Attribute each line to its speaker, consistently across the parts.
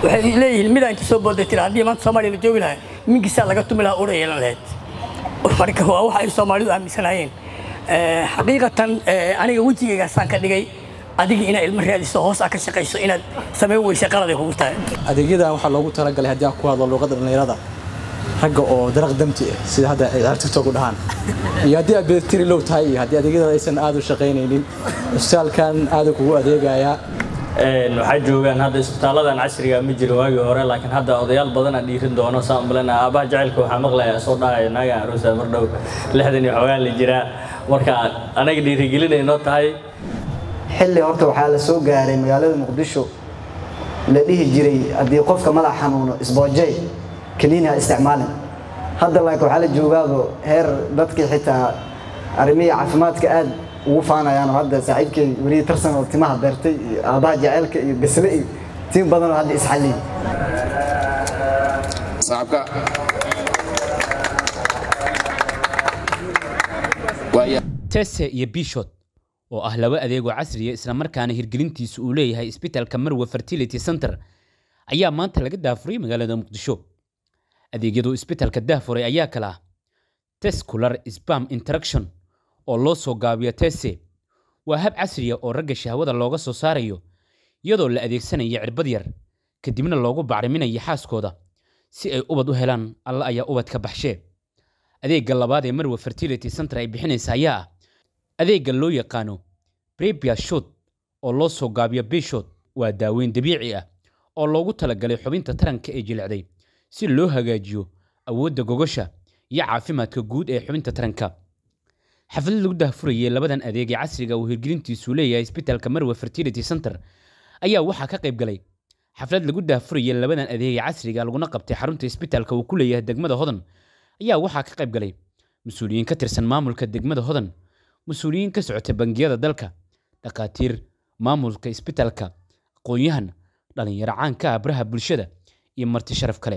Speaker 1: waxay leeyihiin midaan inta soo booday tira haddii maanta soomaaliya la joogi lahaa mingisaa laga tumi lahaa ura yeelan lahayd marka waa waxa ay soomaalidu aaminsanayeen xaqiiqatan aniga wejigaygaasaan ka dhigay adiga inaad ilmo raadiso hoos aa ka shaqayso inaad samayn weysa qaladay kugu tahay
Speaker 2: adeegyadan waxaa loogu talagalay haddii aan ku hadlo luuqadda dhallinyarada ragga oo daraq damti ah sida hadda ay tiktok u dhahaan iyo haddii aad beetiri low tahay iyo haddii adeegyada aysan aad u shaqaynaynin isbitaalkan aada kugu adeegayaa
Speaker 3: waxaa joogaan hadda isbitaaladan casriga ma jirin waagii hore laakiin hadda odayaal badan aan dhiirin doono saan umaleena aabaha jacaylka waxaa maqlayaa soo dhahaya naaga aruusa mar dhow lixdan iyo xoogaa la jiraa marka anaga dhiirigelinay noo tahay
Speaker 4: xilli horta waxaa la soo gaaray magaalada muqdisho la dhihi jiray haddii qofka madax xanuuno isboojey kaniini ha isticmaalin hadda laakiin waxaa la joogaaba heer dadkii xitaa arrimihii caafimaadka aad ugu faanayaan oo hadda saaxiibkay weliya tarsan oo timaha beertay iyo aabaha jaceylka iyo gasle iyo tiim badan oo hadda isxalliyay
Speaker 5: صاحبك
Speaker 6: tese iyo bishot oo ah laba adeegoo casriya islamarkaana hirgelintiisu uu leeyahay isbitaalka marwe fertility center ayaa maanta laga daafuray magaalada muqdisho adeegyadu isbitaalka daafuray ayaa kala ah tescular spam interaction oo loo soo gaabiyo tese waa hab casriya oo ragga shahwada looga soo saarayo iyadoo la adeegsanayo cirbad yar kadibna loogu bacriminayo xaaskooda si ay ubad u helaan alla ayaa ubad ka baxshee adeegga labaad ee marwe fertility center ay bixinaysa ayaa ah adeegga loo yaqaano brebia shot oo loo soo gaabiyo bishot waa daaweyn dabiici ah oo loogu talagalay xubinta taranka ee jilicday si loo hagaajiyo awoodda gogosha iyo caafimaadka guud ee xubinta taranka xaflad lagu daahfurayay labadan adeeg ee casriga uu hirgelintiisu leeyahay isbitaalka marwe fertility center ayaa waxaa ka qayb galay xaflad lagu daahfurayay labadan adeeg ee casriga laguna qabtay xarunta isbitaalka uu ku leeyahay degmada hodan ayaa waxaa ka qayb galay mas-uuliyiin ka tirsan maamulka degmada hodan mas-uuliyiin ka socota bangiyada dalka dhakhaatiir maamulka isbitaalka aqoon-yahan dhallinyaro caanka ah baraha bulshada iyo marti sharaf kale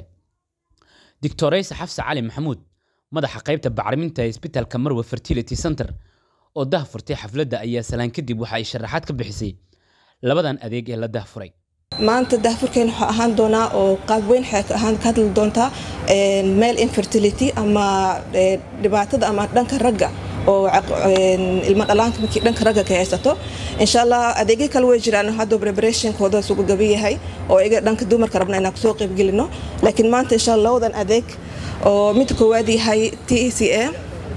Speaker 6: doctorayse xafse cali maxamuud madaxa qaybta bacriminta ee isbitaalka marwe fertility center oo dahfurtay xafladda ayaa salaan kadib waxa ay sharaxaad ka bixisay labadan adeeg ee la dahfuray
Speaker 7: maanta daahfurkeen waxaa ahaan doonaa oo qaab weyn waxay ka ahaan ka hadli doontaa male infertility ama dhibaatada ama dhanka ragga oo ilmo dhalaanka markii dhanka ragga ka haysato insha allah adeegyo kale way jiraan hadda preparationkooda sugu gabi yahay oo iga dhanka dumarka rabna inaan kusoo qaybgelino laakiin maanta insha allah labadan adeeg oo mid koowaad yahay t e c a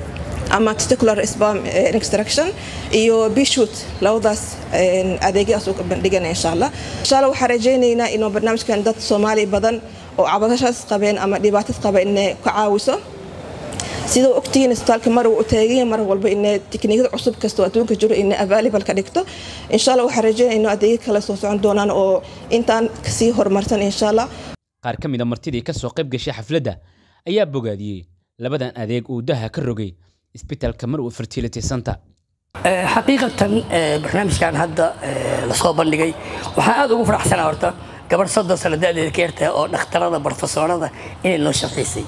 Speaker 7: ama testicular spam extraction iyo bishut labadaas adeegyadaas u bandhigana insha allah insha allah waxaan rajaynaynaa inuu barnaamijkan dad soomaali badan oo cabadashaas qabeen ama dhibaatad qaba inay ka caawiso sidoo ogtihiin isbitaalka mar u taaganya mar walba inay tikniikada cusub kastoo adduunka jiro inay available ka dhigto insha allah waxaan rajaynaya inuu adeegyo kale soo socon doonaan oo intaan kasii horumarsan insha allah
Speaker 6: qaar ka mid a martidii ka soo qayb gashay xafladda ayaa bogaadiyey labadan adeeg uu daha ka rogay isbitaalka marwe fertility center
Speaker 1: xaqiiqatan barnaamijkan hadda lasoo bandhigay waxaan aad ugu faraxsanaa horta gabadh soddon sano da-deeda ka yartahay oo dhakhtarada barofesoorada inay noo shaqaysay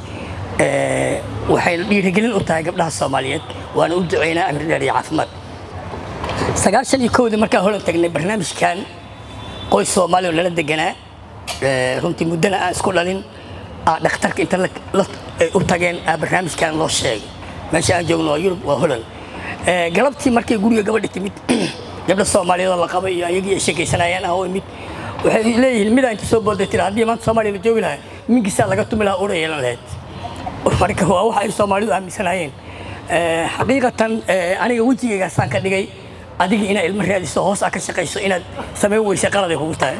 Speaker 1: waxayna dhiirigelin u tahay gabdhaha soomaaliyeed waana u duceynaa amir dheer iyo caafimaad sagaashan iyo kowdii markaan holan tagnay barnaamijkan qoys soomaali oo nala deganaa runtii muddana aan isku dhalin dhakhtarka inta u tageen barnaamijkan loo sheegay meesha aan joogno waa yurub waa holan galabtii markay guriga gabadha timid gabdha soomaaliyeed oo la qabay iyo ayagii ay sheekaysanayaan ah oo imid waxay leeyihiin midaan inta soo booday tira haddii maanta soomaaliya la joogi lahaa mingisaa laga tumi lahaa ura yeelan lahayd marka waa waxa ay soomaalidu aaminsanayeen xaqiiqatan aniga wejigaygaasaan ka dhigay adiga inaad ilmo raadiso hoos aa ka shaqayso inaad samayn weysa qaladay kugu tahay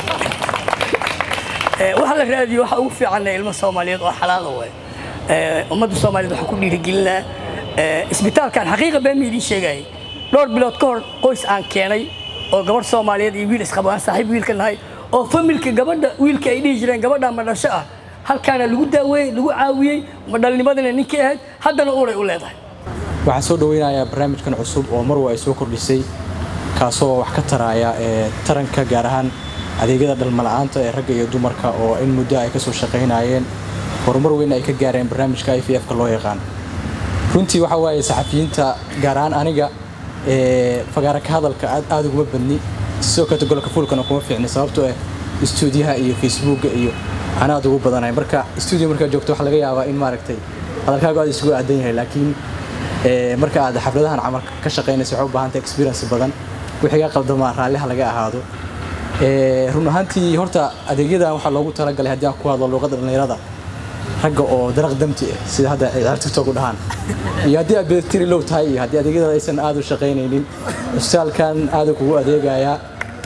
Speaker 1: waxa la raadiyo waxa ugu fiican ilmo soomaaliyeed oo xalaala waay ummadda soomaaliyeed waxaan ku dhiirigelinaa isbitaalkan xaqiiqa been ma idiin sheegayay dhowr bilood ka hor qoys aan keenay oo gabadh soomaaliyeed iyo wiil isqabo aan saaxiib wiilka nahay oo familka gabadha wiilka ay dhihi jireen gabadha ma dhasho ah halkaana lagu daaweeyey lagu caawiyey ma dhalnimadana ninkii ahayd haddana uuray u leedahay
Speaker 2: waxaan soo dhaweynayaa barnaamijkan cusub oo marwa ay soo kordhisay kaasoo wax ka taraya ee taranka gaar ahaan adeegyada dhalmala'aanta ee ragga iyo dumarka oo in muddo ay kasoo shaqaynayeen horumar weyn ay ka gaareen barnaamijka i v f-ka loo yaqaan runtii waxa waaye saxafiyiinta gaar ahaan aniga fagaara ka hadalka aad uguma badni sidoo kaleto golka fuulkana kuma fiicni sababtoo ah stuudiyaha iyo facebooka iyo aan aad ugu badanahay marka stuudio markaad joogto waxaa laga yaabaa in maaragtay hadalkaagu aad isugu aadan yahay laakiin marka aad xafladahan camal ka shaqaynayso waxay u baahantay experience badan wixii ga qaldamaa raalliha laga ahaado run ahaantii horta adeegyadan waxaa loogu talagalay haddii aan ku hadlo luuqadda dhallinyarada ragga oo daraq damti ah sida hadda ay ciyaar tiktok u dhahaan iyo haddii aad beertiri low tahay iyo haddii adeegyada aysan aad u shaqaynaynin cusbitaalkan aada kugu adeegayaa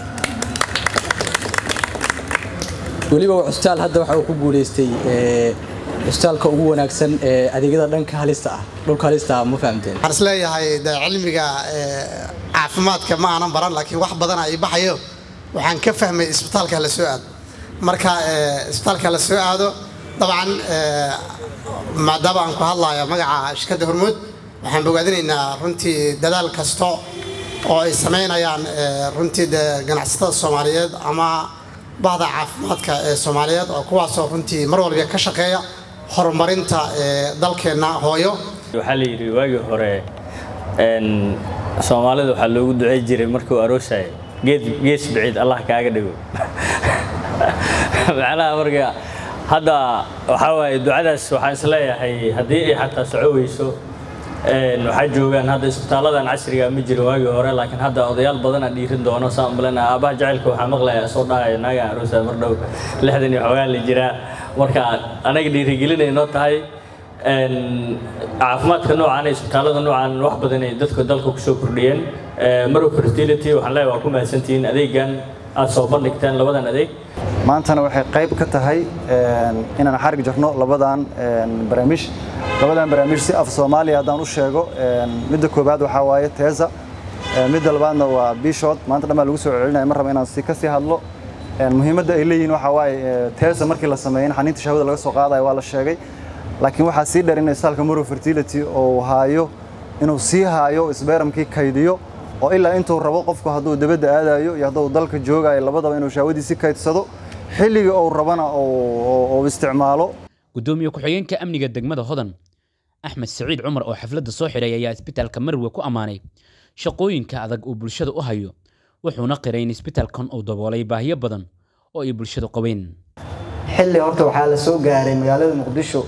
Speaker 2: weliba cusbitaal hadda waxa uu ku guuleystay cusbitaalka ugu wanaagsan ee adeegyada dhanka halista ah dhulka halista ah ma fahamteen
Speaker 5: waxaan is leeyahay de cilmiga caafimaadka ma aanan baran laakiin wax badan ay baxayo waxaan ka fahmay isbitaalka la soo aado marka isbitaalka la soo aado dabcan maadaama aan ku hadlayo magaca shirkadda hormuud waxaan bogaadinaynaa runtii dadaal kasta oo ay samaynayaan runtii de ganacsatada soomaaliyeed ama bahda caafimaadka ee soomaaliyeed oo kuwaasoo runtii mar walba ka shaqeeya horumarinta dalkeenna hooyo
Speaker 3: waxaa la yidhi waagii hore soomaalida waxaa loogu ducey jiray markuu aroosayo geed gees biciid allah kaaga dhigo macnaha marka hadda waxaa waaye ducadaas waxaan isleeyahay haddii ay xataa soco weyso waxaa joogaan hadda isbitaaladan casriga ma jirin waagii hore laakiin hadda odayaal badan aan dhiirin doono saan malena aabaha jacaylka waxaa maqlaya soo dhahaya naagaan aroosa mar dhow lixdan iyo xoogaan la jiraa marka anaga dhiirigelinay noo tahay caafimaadka noocaan ee isbitaalada noocaan wax badan ay dadka dalka kusoo kordhiyeen marow fertility waxaan leeyahay waa ku mahadsantihiin adeegan aad soo bandhigteen labadan adeeg
Speaker 8: maantana waxay qayb ka tahay inaan xarig jarno labadan barnaamij labadan barnaamij si af soomaaliya haddaan u sheego midda koowaad waxaa waaye teesa midda labaadna waa bishot maanta dhan baa lagu soo celinaya mar raba inaan si ka sii hadlo muhiimadda ay leeyihiin waxaa waaye teesa markii la sameeyey in xaniinta shahwada laga soo qaadayo waa la sheegay laakiin waxaa sii dheer in istaalka muro fertility oo haayo inuu sii haayo isbeeramkii kaydiyo oo ilaa intuu rabo qofku hadduu dabadda aadayo iyo hadduu dalka joogayo labadaba inuu shahwadiisi kaydsado xilliga uu rabana uu isticmaalo
Speaker 6: gudoomiye ku-xigeenka amniga degmada hodan axmed siciid cumar oo xafladda soo xidhay ayaa isbitaalka marwe ku ammaanay shaqooyinka adag uu bulshada u hayo wuxuuna qiray in isbitaalkan uu daboolay baahiyo badan oo ay bulshadu qabeen
Speaker 4: xilli horta waxaa la soo gaaray magaalada muqdisho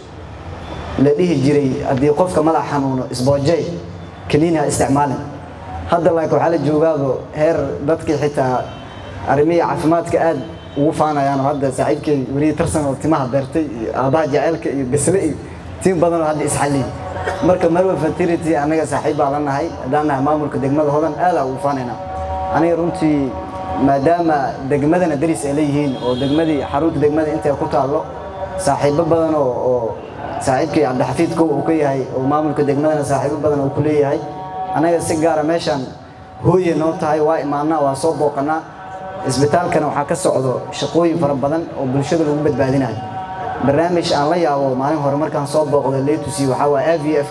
Speaker 4: la dhihi jiray haddii qofka madax xanuuno isboojay kaniini ha isticmaalin hadda laakiin waxaa la joogaaba heer dadkii xitaa arrimihii caafimaadka aad ugu faanayaan oo hadda saaxiibkay weriye tarsan oo timaha beertay iyo aabaha jaceylka iyo gasle iyo tiim badan oo hadda isxalliyay marka marwa fertility anaga saaxiib baa la nahay haddaan nahay maamulka degmada hodan aadaa ugu faanaynaa aniga runtii maadaama degmadana daris ay leeyihiin oo degmadii xarunta degmada intay ku taallo saaxiibo badan oo oo saaxiibkii cabdixafiid kow uu ka yahay oo maamulka degmadana saaxiibo badan uu ku leeyahay anaga si gaara meeshaan hooye noo tahay waa imaanaa waa soo booqanaa isbitaalkana waxaa ka socdo shaqooyin fara badan oo bulshada lagu badbaadinayo barnaamij aan la yaabo maalin hore markaan soo booqdo letusi waxaa waa a v f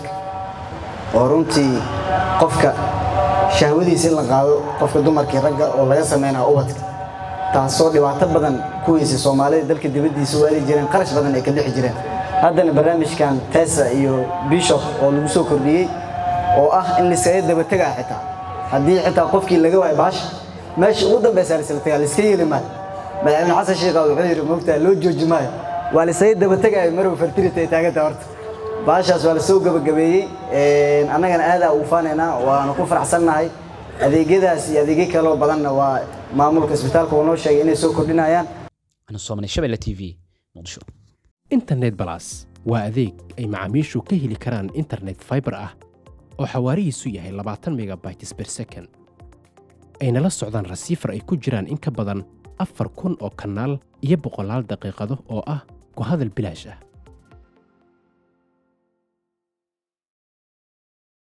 Speaker 4: oo runtii qofka shahwadiisa in la qaado qofka dumarkii ragga oo laga sameynaa ubadka taasoo dhibaato badan ku weysay soomaalida dalka dibaddiisa u aadi jireen qarash badan ay ka bixi jireen haddana barnaamijkan tesa iyo bishop oo lagu soo kordhiyey oo ah in liskaga daba tegaa xitaa haddii xitaa qofkii laga waayo baasha meesha ugu dambeysa lisla tagaa liska yeeli maayo madaxweyne xasan sheekha wuxuu yidhi moogtaa loo jooji maayo waa lisaga daba tegaayo marow fertility ay taagantaha horta baashaas waa lasoo gabagabeeyey annagana aadaa ugu faanaynaa waana ku faraxsannahay adeegyadaas iyo adeegyo kaloo badanna waa maamulka isbitaalka uu noo sheegay inay soo kordhinayaan
Speaker 6: ana soomanay shabelle t v muqdisho
Speaker 9: internet balas waa adeeg ay macaamiishu ka heli karaan internet fiber ah oo xawaarihiisu yahay labaatan megabytes per second ayna la socdaan rasiifar ay ku jiraan in ka badan afar kun oo kanaal iyo boqolaal daqiiqado oo ah ku hadal bilaash ah